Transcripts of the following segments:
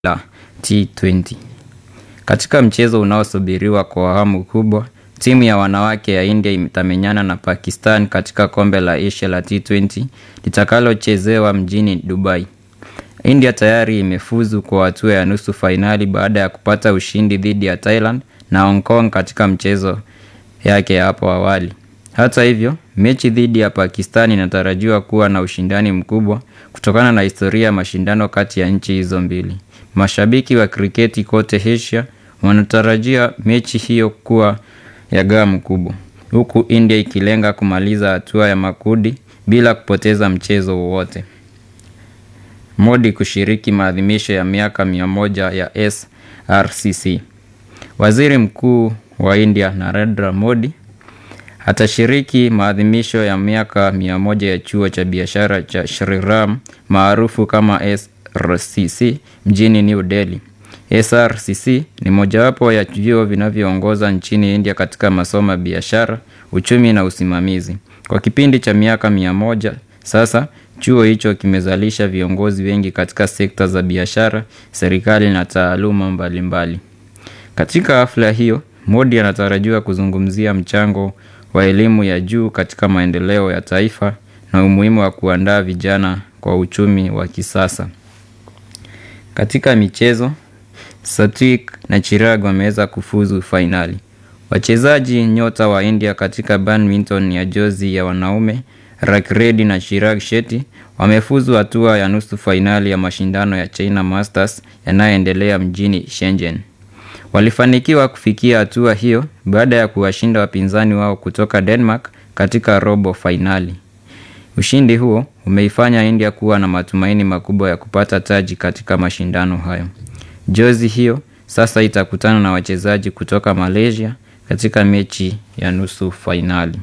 la T20. Katika mchezo unaosubiriwa kwa hamu kubwa, timu ya wanawake ya India itamenyana na Pakistan katika kombe la Asia la T20 litakalochezewa mjini Dubai. India tayari imefuzu kwa hatua ya nusu fainali baada ya kupata ushindi dhidi ya Thailand na Hong Kong katika mchezo yake hapo awali. Hata hivyo, mechi dhidi ya Pakistan inatarajiwa kuwa na ushindani mkubwa kutokana na historia ya mashindano kati ya nchi hizo mbili. Mashabiki wa kriketi kote Asia wanatarajia mechi hiyo kuwa ya gamu kubwa. Huku India ikilenga kumaliza hatua ya makundi bila kupoteza mchezo wowote. Modi kushiriki maadhimisho ya miaka mia moja ya SRCC. Waziri Mkuu wa India Narendra Modi atashiriki maadhimisho ya miaka mia moja ya chuo cha biashara cha Shri Ram maarufu kama SRCC mjini New Delhi. SRCC ni mojawapo ya vyuo vinavyoongoza nchini India katika masomo ya biashara, uchumi na usimamizi. Kwa kipindi cha miaka mia moja sasa, chuo hicho kimezalisha viongozi wengi katika sekta za biashara, serikali na taaluma mbalimbali. Katika hafla hiyo, Modi anatarajiwa kuzungumzia mchango wa elimu ya juu katika maendeleo ya taifa na umuhimu wa kuandaa vijana kwa uchumi wa kisasa. Katika michezo, Satwik na Chirag wameweza kufuzu fainali. Wachezaji nyota wa India katika badminton ya jozi ya wanaume, Rakiredi na Chirag Shetty wamefuzu hatua ya nusu fainali ya mashindano ya China Masters yanayoendelea mjini Shenzhen. Walifanikiwa kufikia hatua hiyo baada ya kuwashinda wapinzani wao kutoka Denmark katika robo fainali. Ushindi huo umeifanya India kuwa na matumaini makubwa ya kupata taji katika mashindano hayo. Jozi hiyo sasa itakutana na wachezaji kutoka Malaysia katika mechi ya nusu fainali.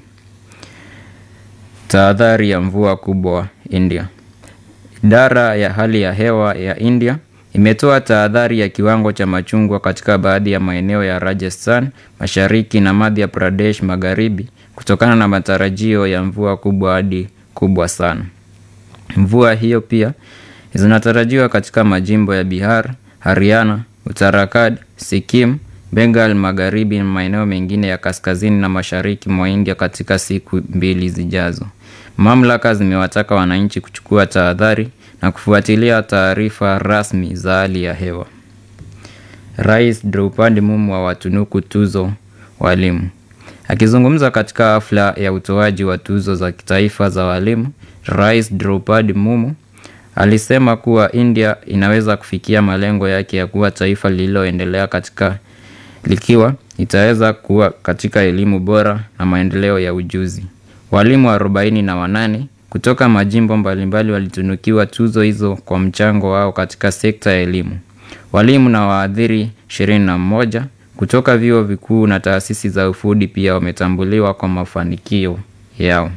Tahadhari ya mvua kubwa India. Idara ya hali ya hewa ya India imetoa tahadhari ya kiwango cha machungwa katika baadhi ya maeneo ya Rajasthan Mashariki na Madhya Pradesh Magharibi kutokana na matarajio ya mvua kubwa hadi kubwa sana. Mvua hiyo pia zinatarajiwa katika majimbo ya Bihar, Haryana, Uttarakhand, Sikkim, Bengal Magharibi na maeneo mengine ya kaskazini na mashariki mwa India katika siku mbili zijazo. Mamlaka zimewataka wananchi kuchukua tahadhari na kufuatilia taarifa rasmi za hali ya hewa. Rais Draupadi Mumu awatunuku tuzo walimu. Akizungumza katika hafla ya utoaji wa tuzo za kitaifa za walimu, Rais Draupadi Mumu alisema kuwa India inaweza kufikia malengo yake ya kuwa taifa lililoendelea katika likiwa itaweza kuwa katika elimu bora na maendeleo ya ujuzi. Walimu arobaini na wanane kutoka majimbo mbalimbali walitunukiwa tuzo hizo kwa mchango wao katika sekta ya elimu. Walimu na waadhiri ishirini na mmoja kutoka vyuo vikuu na taasisi za ufundi pia wametambuliwa kwa mafanikio yao.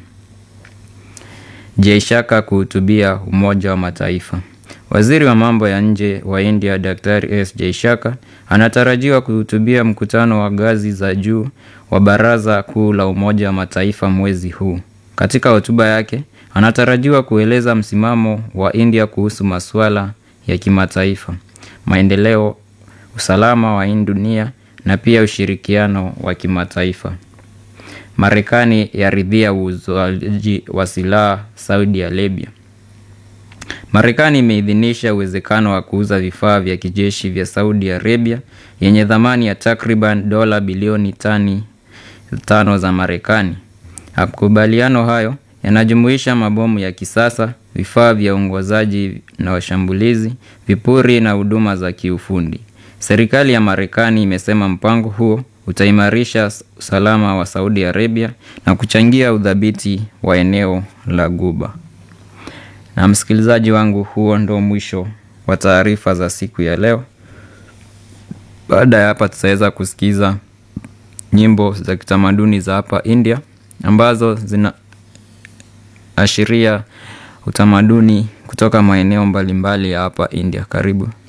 Jaishaka kuhutubia Umoja wa Mataifa. Waziri wa mambo ya nje wa India Daktari S Jaishaka anatarajiwa kuhutubia mkutano wa ngazi za juu wa Baraza Kuu la Umoja wa Mataifa mwezi huu. Katika hotuba yake, anatarajiwa kueleza msimamo wa India kuhusu masuala ya kimataifa, maendeleo, usalama wa dunia na pia ushirikiano wa kimataifa. Marekani yaridhia uuzaji wa silaha Saudi Arabia. Marekani imeidhinisha uwezekano wa kuuza vifaa vya kijeshi vya Saudi Arabia yenye thamani ya takriban dola bilioni tani tano za Marekani. Makubaliano hayo yanajumuisha mabomu ya kisasa, vifaa vya uongozaji na washambulizi, vipuri na huduma za kiufundi. Serikali ya Marekani imesema mpango huo utaimarisha usalama wa Saudi Arabia na kuchangia udhabiti wa eneo la Ghuba. Na msikilizaji wangu, huo ndo mwisho wa taarifa za siku ya leo. Baada ya hapa, tutaweza kusikiza nyimbo za kitamaduni za hapa India ambazo zinaashiria utamaduni kutoka maeneo mbalimbali ya hapa India. Karibu.